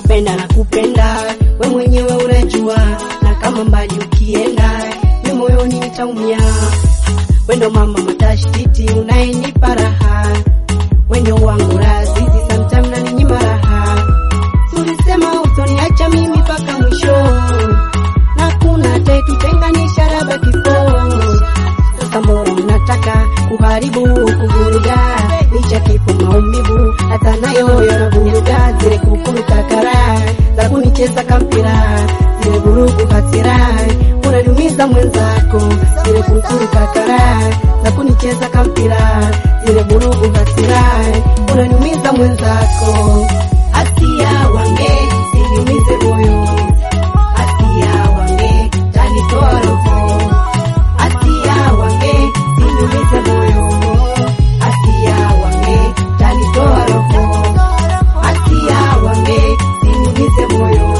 kupenda na kupenda, we mwenyewe unajua, na kama mbali ukienda, mi moyoni nitaumia. Wendo mama matashtiti, unayenipa raha, wendo wangu razizi, sometime naninyima raha. Tulisema utoniacha mimi mpaka mwisho, na kuna atayetutenganisha labda kifo. Sasa mbona unataka kuharibu kuvuruga, licha kifo maumivu, hata nayo yanavuruga, zile kukuruka kara za kunicheza kampira, zile vurugu hasira, unaniumiza mwenzako, zile kukuruka kara za kunicheza kampira, zile vurugu hasira, unaniumiza mwenzako. Asia wange siniumize moyo, asia wange tanitoa roho Asia wange siniumize moyo, Asia wange tanitoa roho, Asia wange siniumize moyo,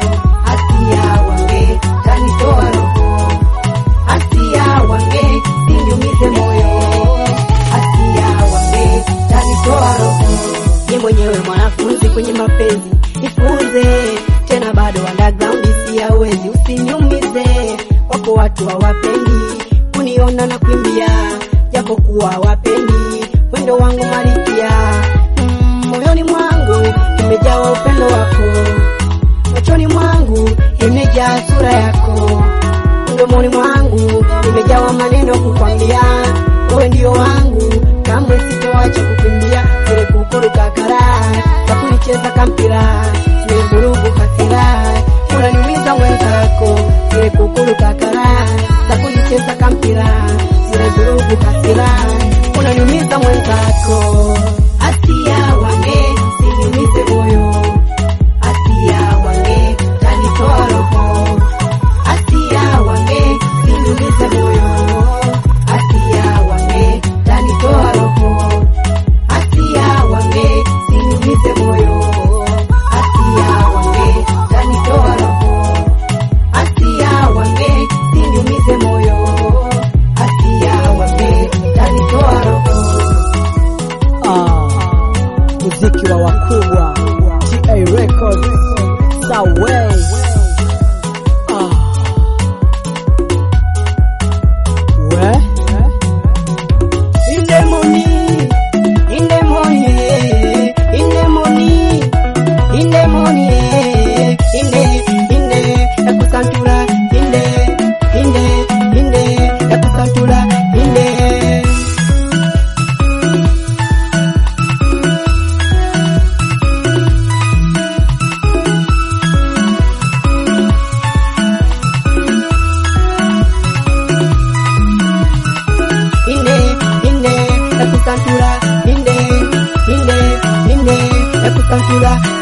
Asia wange tanitoa roho, Asia wange siniumize moyo, Asia wange tanitoa roho. Ni mwenyewe mwanafunzi kwenye mapenzi, nifunze tena, bado underground siyawezi, usiniumize wako watu hawapendi kuniona na kuimbia, japo kuwa hawapendi wendo wangu malikia. Mm, moyoni mwangu imejawa upendo wako, machoni mwangu imejaa sura yako, mdomoni mwangu imejawa maneno kukwambia, wewe ndio wangu, kamwe sitoacha kukimbia, zile kukuruka kara za kunicheza kampira, zile vurugu hasira, unaniumiza mwenzako, zile kukuruka kara za kunicheza kampira, zile vurugu hasira, unaniumiza mwenzako. Asia wange siniumize moyo, Asia wange tanitoa roho, Asia wange siniumize moyo, Asia wange tanitoa roho, Asia wange siniumize moyo, Asia wange tanitoa roho, Asia wange siniumize moyo, Asia wange tanitoa roho. Ah, muziki wa wakubwa TA Records Sawe ah. We In the morning, in the morning, in the morning, in the morning, in the, in the, yakusantura, in the, in the, in the, yakusantura, in the. inde inde yakusantura inde inde inde yakusantura